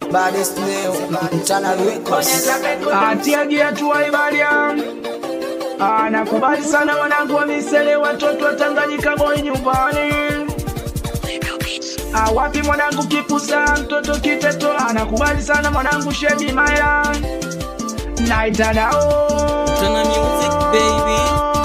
Baddest name, Channel Records. atiaji hatua Ibaria. Ah, nakubali sana wanangu wa misele, watoto wa Tanganyika boy nyumbani. Ah, wapi mwanangu kipusa, mtoto kiteto, anakubali sana mwanangu Shedi Maila. Naitanao Tana music, baby.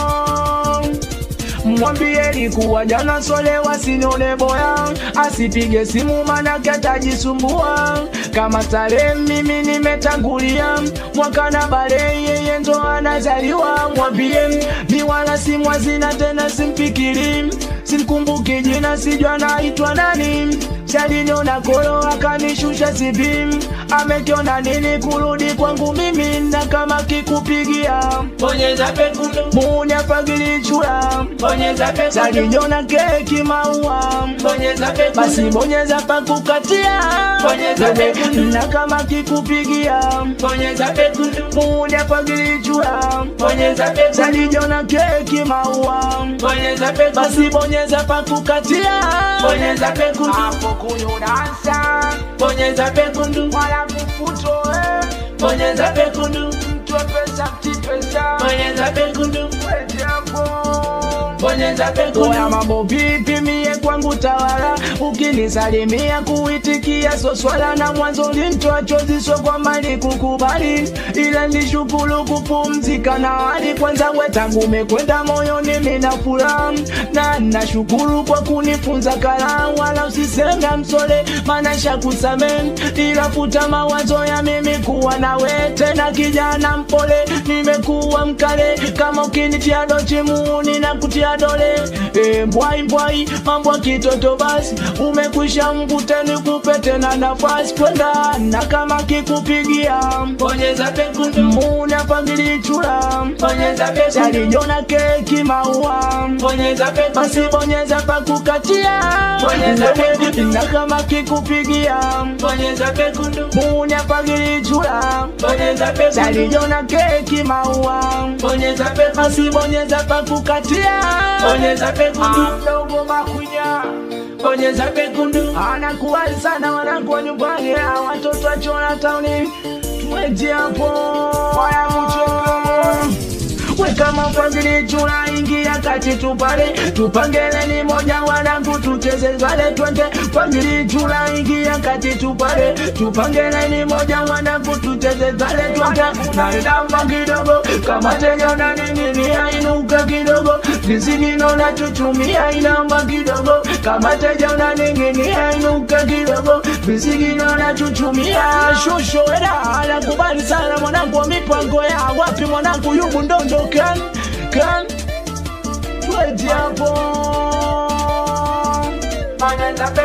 Mwambieni kuwa jana sole wasinione boya, asipige simu manake atajisumbua. Kama starehe mimi nimetangulia, mwaka na bale yeye ndo anazaliwa. Mwambie mi wala simu hazina tena, simfikiri simkumbuki jina, sijua naitwa nani. Shaliniona kolo akanishusha sipi, amekiona nini kurudi kwangu mimi, na kama kikupigia Bonyeza pekundu, Munya pagilichura bonyeza pekundu, Salinyona keki maua bonyeza pekundu, Basi bonyeza pakukatia Bonyeza pekundu. Na kama kikupigia bonyeza pekundu, Munya pagilichura bonyeza pekundu, Salinyona keki maua bonyeza pekundu, Basi bonyeza pakukatia bonyeza pekundu, Hapo kunyunasa bonyeza pekundu, Wala kufuto eh bonyeza pekundu, Mtu pesa mtipesa bonyeza pekundu, Wejapo bonyeza pekundu, Oya mambo vipi mie kwangu tawala ukinisalimia kuitikia so swala na mwanzo lintoa chozi so kwa mali kukubali ila nishukuru kupumzika na hali kwanza we tangu umekwenda moyoni mina furaha na nashukuru kwa kunifunza kala wala usisenga msole maana shakusame ila futa mawazo ya mimi kuwa nawe tena kijana mpole nimekuwa mkale kama ukinitia dochi muuni na kutia dole e, mbwai mbwai mambo ya kitoto basi umekwisha mkuteni kupe tena nafasi kwenda na kama kikupigia bonyeza pekundu, muna pangilichula bonyeza pekundu, salijona keki maua bonyeza pekundu, basi bonyeza pakukatia Bonyeza pekundu. na kama kikupigia bonyeza pekundu, muna pangilichula bonyeza pekundu, salijona keki maua bonyeza pekundu, basi bonyeza pakukatia bonyeza pekundu, mdogo makunya bonyeza pekundu, anakuwali sana wanangu wa nyumbani ah, watoto wa chona tauni tuweje hapo waya mchongo weka mafadhili chula ingia kati tupale tupangeleni moja wanangu tucheze pale twende fadhili chula ingia kati tupale tupangeleni moja wanangu tucheze pale twende naidamba kidogo kama teja na nini ainuka kidogo visigino na chuchumia inamba kidogo kama teja na nini ainuka kidogo visigino na chuchumia shusho eda anakubali sana mwanangu wa mipango ya wapi mwanangu yubu ndondo kan kan tweje hapo bonyeza pekundu.